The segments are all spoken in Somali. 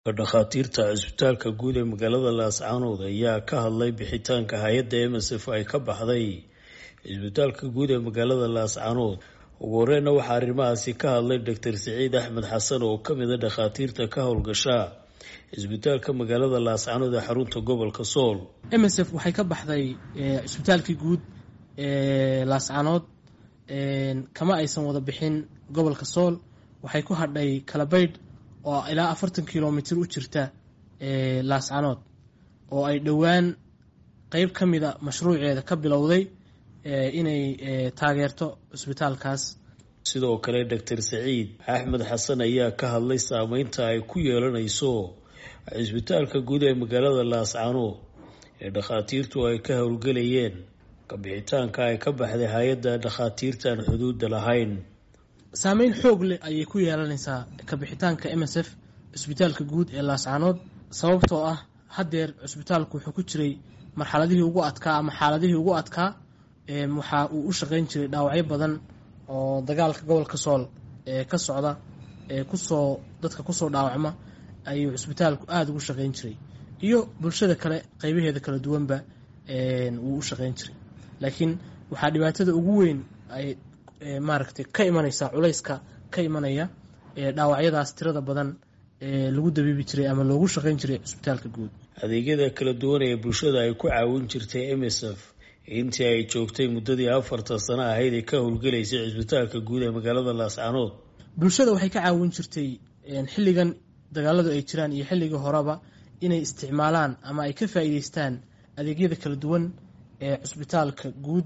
dhakhaatiirta cisbitaalka guud ee magaalada laascaanood ayaa ka hadlay bixitaanka hay-adda msf ay ka baxday cisbitaalka guud ee magaalada laascaanood ugu horeyna waxaa arrimahaasi ka hadlay doctor siciid axmed xasan oo kamid a dhakhaatiirta ka howlgasha cisbitaalka magaalada laascaanood ee xarunta gobolka sool msf waxay ka baxday cisbitaalkii guud ee laascaanood kama aysan wada bixin gobolka sool waxay ku hadhay kalabaydh oo ilaa afartan kilomitr u jirta laascaanood oo ay dhowaan qeyb ka mida mashruuceeda ka bilowday inay taageerto cisbitaalkaas sidoo kale doctor saciid axmed xasan ayaa ka hadlay saameynta ay ku yeelanayso cisbitaalka guud ee magaalada laascaanood ee dhakhaatiirtu ay ka howlgelayeen kabixitaanka ay ka baxday hay-adda dhakhaatiirtaan xuduudda lahayn saameyn xoog leh ayay ku yeelanaysaa kabixitaanka m s f cisbitaalka guud ee laascaanood sababtoo ah haddeer cisbitaalku wuxuu ku jiray marxaladihii ugu adkaa ama xaaladihii ugu adkaa waxa uu u shaqeyn jiray dhaawacyo badan oo dagaalka gobolka sool ee ka socda ee kusoo dadka kusoo dhaawacma ayuu cisbitaalku aada ugu shaqeyn jiray iyo bulshada kale qeybaheeda kala duwanba wuu u shaqeyn jiray laakiin waxaa dhibaatada ugu weyn ay maaragtay ka imanaysa culayska ka imanaya dhaawacyadaas tirada badan ee lagu dabiibi jiray ama loogu shaqeyn jiray cisbitaalka guud adeegyada kala duwan ee bulshada ay ku caawin jirtay m s f intii ay joogtay muddadii afartan sano ahayd ee ka howlgelaysay cisbitaalka guud ee magaalada laascaanood bulshada waxay ka caawin jirtay xilligan dagaaladu ay jiraan iyo xilligii horeba inay isticmaalaan ama ay ka faa'iideystaan adeegyada kala duwan ee cisbitaalka guud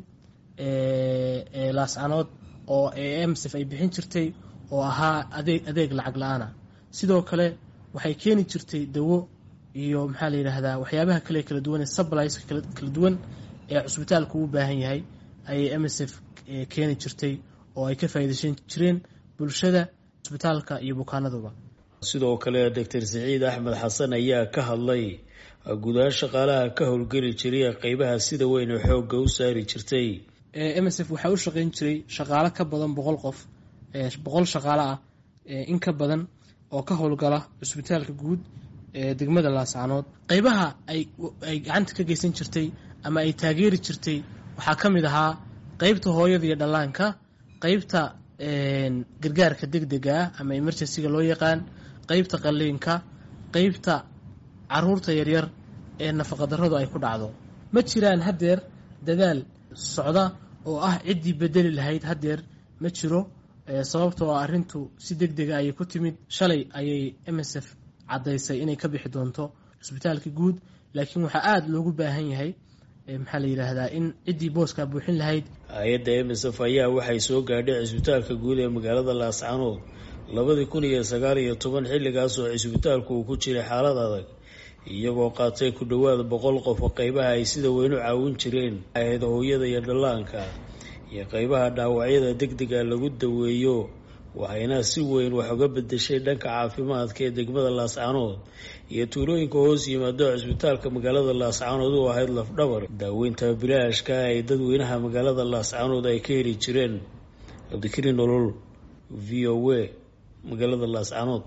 ee laascaanood oo emsf ay bixin jirtay oo ahaa adeeg adeeg lacag la-aana sidoo kale waxay keeni jirtay dawo iyo maxaa la yidhaahdaa waxyaabaha kale kala duwan ee subliska kala duwan ee cusbitaalku u baahan yahay ayay msf keeni jirtay oo ay ka faa'iideysan jireen bulshada cusbitaalka iyo bukaanaduba sidoo kale doctor siciid axmed xasan ayaa ka hadlay gudaha shaqaalaha ka howlgeli jiray qeybaha sida weyn ee xoogga u saari jirtay msf waxaa u shaqeyn jiray shaqaalo ka badan boqol qof boqol shaqaalo ah in ka badan oo ka howlgala cusbitaalka guud ee degmada laascaanood qeybaha ay gacanta ka geysan jirtay ama ay taageeri jirtay waxaa ka mid ahaa qeybta hooyada iyo dhallaanka qeybta gargaarka deg dega ah ama emergencyga loo yaqaan qeybta qalliinka qeybta caruurta yaryar ee nafaqadarradu ay ku dhacdo ma jiraan haddeer dadaal socda oo ah ciddii bedeli lahayd haddeer ma jiro sababtoo arrintu si deg dega ayay ku timid shalay ayay msf caddaysay inay ka bixi doonto cisbitaalka guud laakiin waxaa aada loogu baahan yahay maxaa la yidhaahdaa in ciddii booskaa buuxin lahayd hay-adda msf ayaa waxay soo gaadhay cisbitaalka guud ee magaalada laascaanood labadii kun iyo sagaal iyo toban xilligaas oo cisbitaalku uu ku jiray xaalad adag iyagoo qaatay ku dhowaad boqol qof oo qeybaha ay sida weyn u caawin jireen ahayd hooyada iyo dhallaanka iyo qeybaha dhaawacyada deg dega lagu daweeyo waxayna si weyn wax uga bedeshay dhanka caafimaadka ee degmada laascaanood iyo tuulooyinka hoos yimaado cisbitaalka magaalada laascaanood u ahayd lafdhabar daaweynta bilaashka ay dadweynaha magaalada laascaanood ay ka heli jireen cabdikariin nolol v o a magaalada laascaanood